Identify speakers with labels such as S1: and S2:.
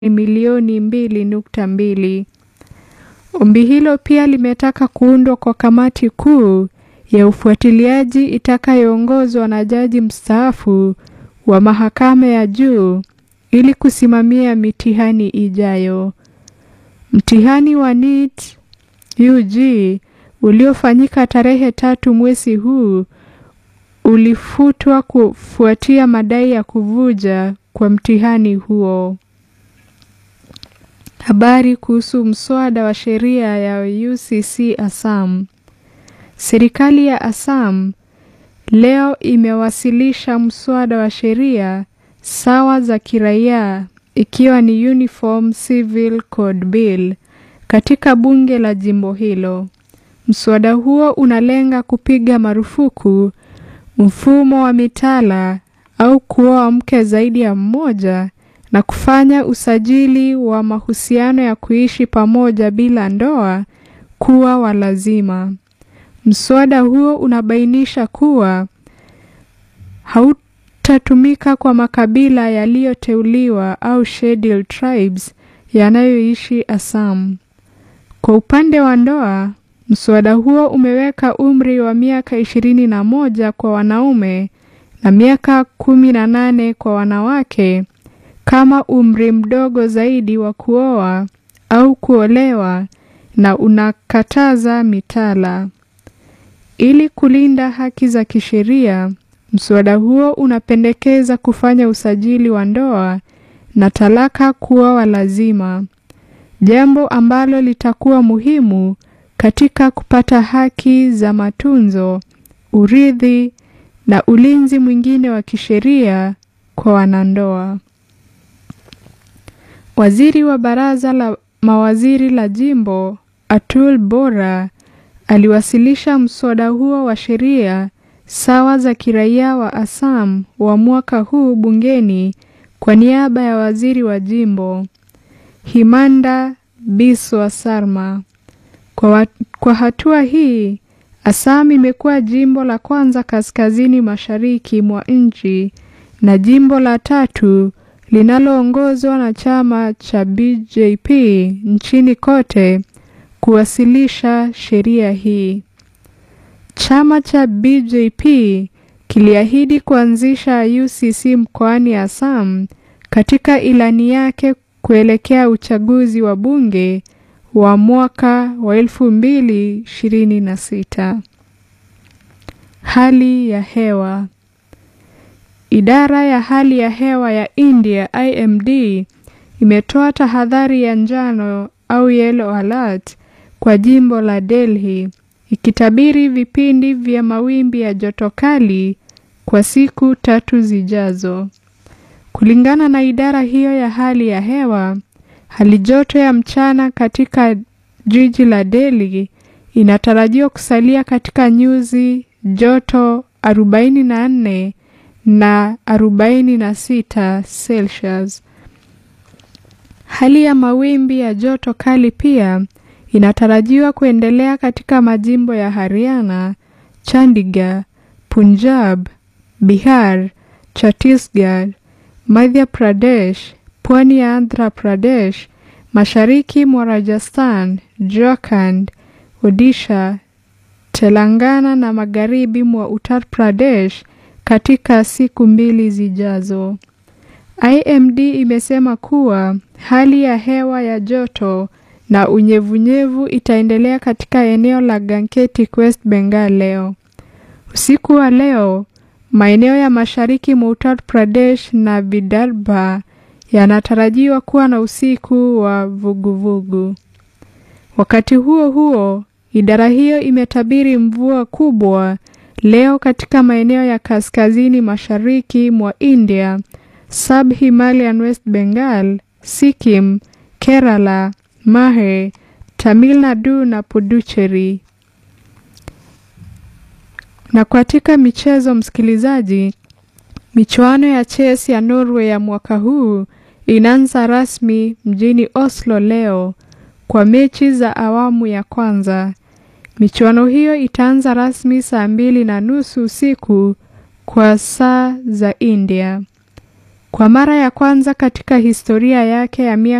S1: milioni mbili nukta mbili. Ombi hilo pia limetaka kuundwa kwa kamati kuu ya ufuatiliaji itakayoongozwa na jaji mstaafu wa mahakama ya juu ili kusimamia mitihani ijayo. Mtihani wa NEET UG uliofanyika tarehe tatu mwezi huu ulifutwa kufuatia madai ya kuvuja kwa mtihani huo. Habari kuhusu mswada wa sheria ya UCC Assam. Serikali ya Assam leo imewasilisha mswada wa sheria sawa za kiraia ikiwa ni Uniform Civil Code Bill katika bunge la jimbo hilo. Mswada huo unalenga kupiga marufuku mfumo wa mitala au kuoa mke zaidi ya mmoja na kufanya usajili wa mahusiano ya kuishi pamoja bila ndoa kuwa wa lazima. Mswada huo unabainisha kuwa hautatumika kwa makabila yaliyoteuliwa au scheduled tribes yanayoishi Assam. Kwa upande wa ndoa, mswada huo umeweka umri wa miaka ishirini na moja kwa wanaume na miaka kumi na nane kwa wanawake kama umri mdogo zaidi wa kuoa au kuolewa na unakataza mitala. Ili kulinda haki za kisheria, mswada huo unapendekeza kufanya usajili wa ndoa na talaka kuwa wa lazima, jambo ambalo litakuwa muhimu katika kupata haki za matunzo, urithi na ulinzi mwingine wa kisheria kwa wanandoa. Waziri wa baraza la mawaziri la jimbo Atul Bora aliwasilisha mswada huo wa sheria sawa za kiraia wa Assam wa mwaka huu bungeni kwa niaba ya waziri wa jimbo Himanda Biswa Sarma. Kwa, wa, kwa hatua hii Assam imekuwa jimbo la kwanza kaskazini mashariki mwa nchi na jimbo la tatu linaloongozwa na chama cha BJP nchini kote kuwasilisha sheria hii. Chama cha BJP kiliahidi kuanzisha UCC mkoani Assam katika ilani yake kuelekea uchaguzi wa bunge wa mwaka wa elfu mbili ishirini na sita. Hali ya hewa. Idara ya hali ya hewa ya India IMD imetoa tahadhari ya njano au yellow alert kwa jimbo la Delhi ikitabiri vipindi vya mawimbi ya joto kali kwa siku tatu zijazo. Kulingana na idara hiyo ya hali ya hewa, hali joto ya mchana katika jiji la Delhi inatarajiwa kusalia katika nyuzi joto 44 na 46 Celsius. Hali ya mawimbi ya joto kali pia inatarajiwa kuendelea katika majimbo ya Haryana, Chandigarh, Punjab, Bihar, Chhattisgarh, Madhya Pradesh, pwani ya Andhra Pradesh, mashariki mwa Rajasthan, Jharkhand, Odisha, Telangana na magharibi mwa Uttar Pradesh katika siku mbili zijazo. IMD imesema kuwa hali ya hewa ya joto na unyevunyevu itaendelea katika eneo la Gangetic West Bengal leo. Usiku wa leo, maeneo ya mashariki mwa Uttar Pradesh na Vidarbha yanatarajiwa kuwa na usiku wa vuguvugu. Wakati huo huo, idara hiyo imetabiri mvua kubwa leo katika maeneo ya kaskazini mashariki mwa India, Sub-Himalayan West Bengal, Sikkim, Kerala, Mahe, Tamil Nadu na Puducherry. Na katika michezo, msikilizaji, michuano ya chess ya Norway ya mwaka huu inaanza rasmi mjini Oslo leo kwa mechi za awamu ya kwanza. Michuano hiyo itaanza rasmi saa mbili na nusu usiku kwa saa za India. Kwa mara ya kwanza katika historia yake ya miaka